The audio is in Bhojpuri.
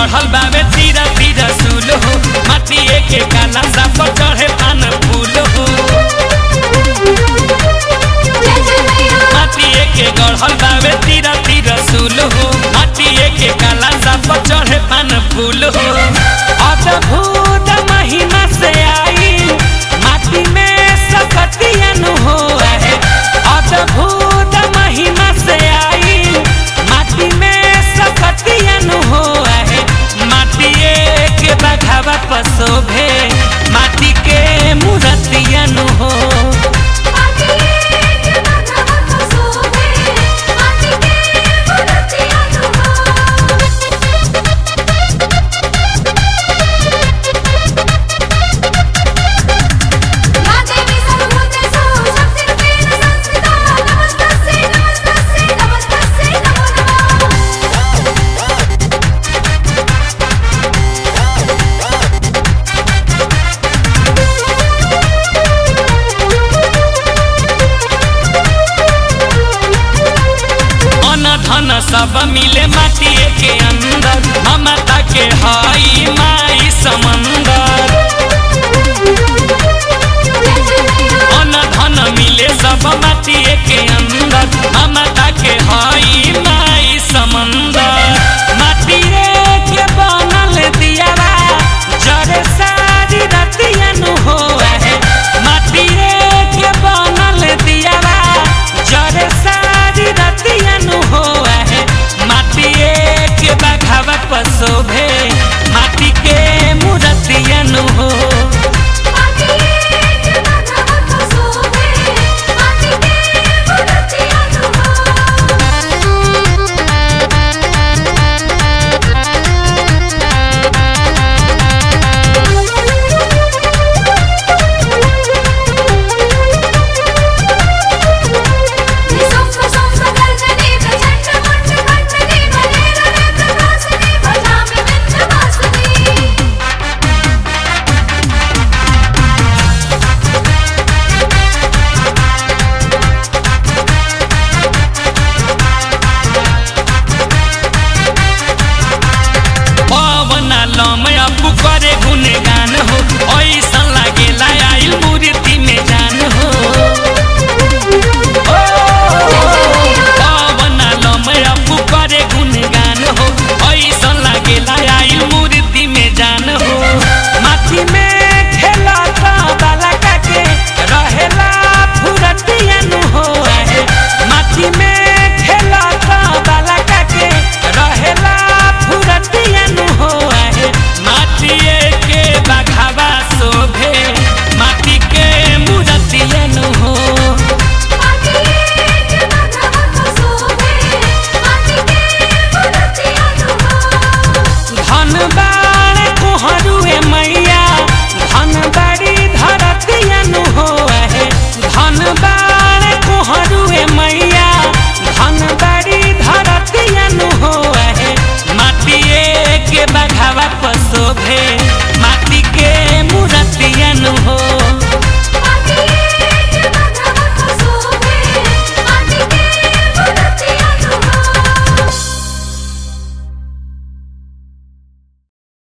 गढ़ल बावे तीरा तीरा सुल हो माटिए के काला सा पर चढ़े पान फूल हो माटिए के गढ़ल बावे तीरा तीरा सुल हो माटिए के काला सा पर चढ़े पान फूल हो अद्भुत महिमा से आई माटी में सकतियन हो है अद्भुत महिमा से आई माटी में सकतियन हो है माटिए के बघावा पसोभे माटी के मूर्तियन हो अन धन सब मिले माटिए के अंदर ममता के हई माई समंदर अन धन मिले सब माटिए के अंदर ममता के हई माई समंदर माटिए के बनल दियावा जरे सारी रतियन हो है माटिए के बनल दियावा जरे सारी रतियन हो है माटिए के बघावा पसोभे माटी के मूर्तियन हो पवन लम अपू करे गुणगान हो ऐसा लागेला आइल मूर्ति में जान हो ओ, पवन लम अपू करे गुणगान हो ऐसा लागेला आइल मूर्ति में जान हो माटी में खेलता बालका के रहेला फुरतियन हो है माटी में खेलता बालका के रहेला फुरतियन हो है माटिए के बघावा शोभे माटी के मूर्तियन हो धन बाण कोहरुए मैया धन बड़ी धरतियन हो है धन बाण कोहरुए मैया धन बड़ी धरतियन हो है माटिए के बघावा पसोभे